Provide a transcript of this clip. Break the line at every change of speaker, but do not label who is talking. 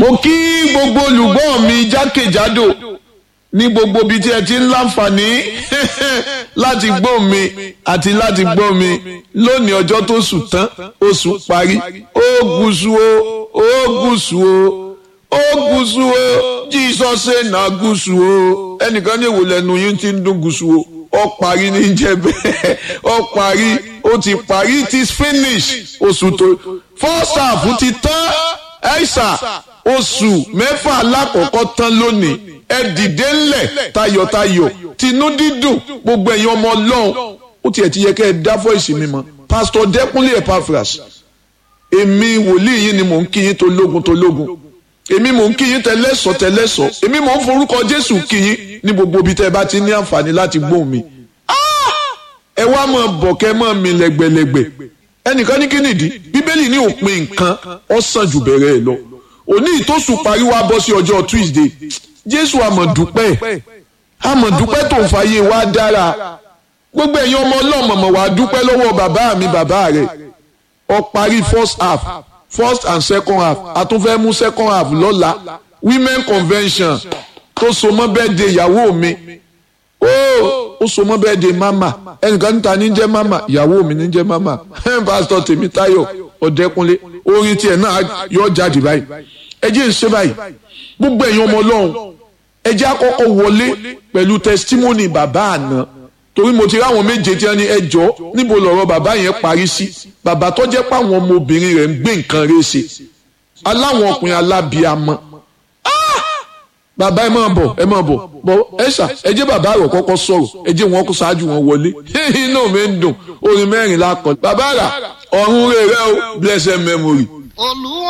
mo kí gbogbo olùgbọ́ mi jákèjádò ní gbogbo ibi tí ẹ ti ń láǹfààní láti gbọ́ mi àti láti gbọ́ mi lónìí ọjọ́ tó sùn tán oṣù parí ó gúsù o ó gúsù o ó gúsù o Jesus say na gúsù o ẹnìkan ní èwo lẹ́nu yín ti ń dún gúsù o ó parí ní jẹ́ bẹ́ẹ̀ ó parí ó ti parí it is finish oṣù tó first half ti tán ẹ̀ṣà oṣù mẹ́fà alákọ̀ọ́kọ́ tán lónìí ẹ dìde ńlẹ̀ tayọ̀tayọ̀ tinú dídùn gbogbo ẹ̀yin ọmọ ọlọ́run ó tiẹ̀ ti yẹ kẹ́ ẹ dá fọ́ìsì mi mọ́ pásítọ̀ dẹ́kunlé epaphras èmi wòlíì yìí ni mò ń kí yín tológun tológun èmi mò ń kí yín tẹlẹ́sọ̀ tẹlẹ́sọ̀ èmi mò ń forúkọ jésù kí yín ní gbogbo ibi tẹ́ ẹ bá ti ní àǹfààní láti gbóhùn mi ẹ wá mọ̀ bọ̀ kẹ́ mọ̀ mi lẹ́gbẹ̀lẹ́gbẹ̀ ẹnìkan ní kí nìdí bíbélì ní òpin nǹkan ó sàn jù bẹ̀rẹ̀ ẹ̀ lọ òní ìtòsùn parí wá bọ́ sí ọjọ́ tuesday jésù àmọ̀dúpẹ́ àmọ̀dúpẹ́ tó ń fàyè wá dára gbogbo ẹ̀yin ọmọ ọlọ́mọ̀mọ̀ wá dúpẹ́ lọ́wọ́ bàbá mi bàbá rẹ̀ ó parí first half first and second half a tún fẹ́ mú second half lọ́la women convention tó so mọ́ birthday ìyàwó mi ó ó so mọ́ birthday mama ẹnìkan níta ní jẹ́ mama ìyàwó mi ní jẹ́ mama pásítọ̀ tèmítáyọ̀ ọ̀dẹ́kunlé orin tiẹ̀ náà yọ jáde báyìí ẹ jẹ́ ń ṣe báyìí gbogbo ẹ̀yin ọmọ ọlọ́run ẹ jẹ́ àkọ́kọ́ wọlé pẹ̀lú testimony bàbá àná torí mo ti rí àwọn méje tí wọ́n ní ẹjọ́ níbo lọ̀rọ̀ bàbá yẹn parí sí bàbá tó jẹ́ pé àwọn ọmọbìnrin rẹ̀ ń gbé nǹkan rẹ̀ ṣe aláwọn ọkùnrin alábíamọ bàbá ẹ máa bọ̀ ẹ máa bọ̀ bọ̀ ẹ ṣà ẹ jẹ́ bàbá rẹ̀ kọ́kọ́ sọ̀rọ̀ ẹ jẹ́ wọn kó ṣáájú wọn wọlé inú mi ń dùn orin mẹ́rin lákọ̀ bàbá rà ọ̀run rẹ̀ rẹ̀ o blessed memory.
olúwa